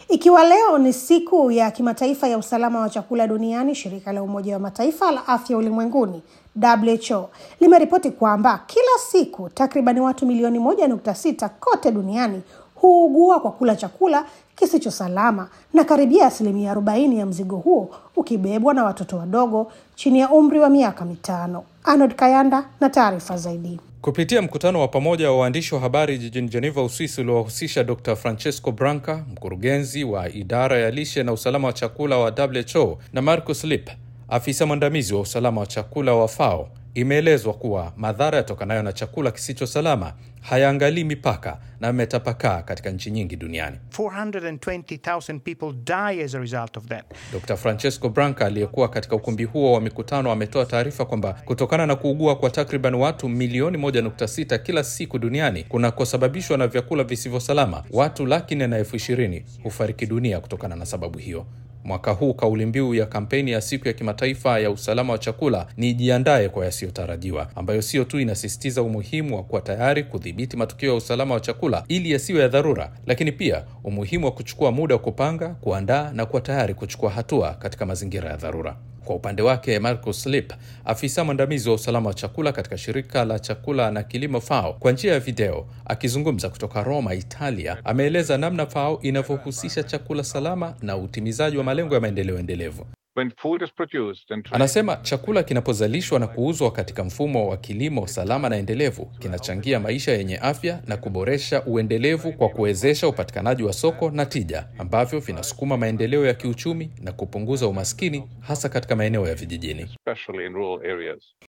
Ikiwa leo ni siku ya kimataifa ya usalama wa chakula duniani, shirika la Umoja wa Mataifa la afya ulimwenguni WHO limeripoti kwamba kila siku takribani watu milioni moja nukta sita kote duniani huugua kwa kula chakula kisicho salama na karibia asilimia arobaini ya mzigo huo ukibebwa na watoto wadogo chini ya umri wa miaka mitano. Arnold Kayanda na taarifa zaidi. Kupitia mkutano wa pamoja wa waandishi wa habari jijini Geneva, Uswisi, uliowahusisha Dr Francesco Branca, mkurugenzi wa idara ya lishe na usalama wa chakula wa WHO na Marcus Lip, afisa mwandamizi wa usalama wa chakula wa FAO, imeelezwa kuwa madhara yatokanayo na chakula kisicho salama hayaangalii mipaka na yametapakaa katika nchi nyingi duniani. 420,000 people die as a result of that. Dr Francesco Branca aliyekuwa katika ukumbi huo wa mikutano ametoa taarifa kwamba kutokana na kuugua kwa takriban watu milioni 1.6 kila siku duniani kunakosababishwa na vyakula visivyo salama, watu laki nne na elfu ishirini hufariki dunia kutokana na sababu hiyo. Mwaka huu kauli mbiu ya kampeni ya siku ya kimataifa ya usalama wa chakula ni jiandaye kwa yasiyotarajiwa, ambayo sio tu inasisitiza umuhimu wa kuwa tayari kudhibiti matukio ya usalama wa chakula ili yasiwe ya dharura, lakini pia umuhimu wa kuchukua muda wa kupanga, kuandaa na kuwa tayari kuchukua hatua katika mazingira ya dharura. Kwa upande wake Marcus Lip, afisa mwandamizi wa usalama wa chakula katika shirika la chakula na kilimo FAO, kwa njia ya video akizungumza kutoka Roma, Italia, ameeleza namna FAO inavyohusisha chakula salama na utimizaji wa malengo ya maendeleo endelevu. When food is produced and Anasema chakula kinapozalishwa na kuuzwa katika mfumo wa kilimo salama na endelevu kinachangia maisha yenye afya na kuboresha uendelevu kwa kuwezesha upatikanaji wa soko na tija ambavyo vinasukuma maendeleo ya kiuchumi na kupunguza umaskini hasa katika maeneo ya vijijini. especially in rural areas.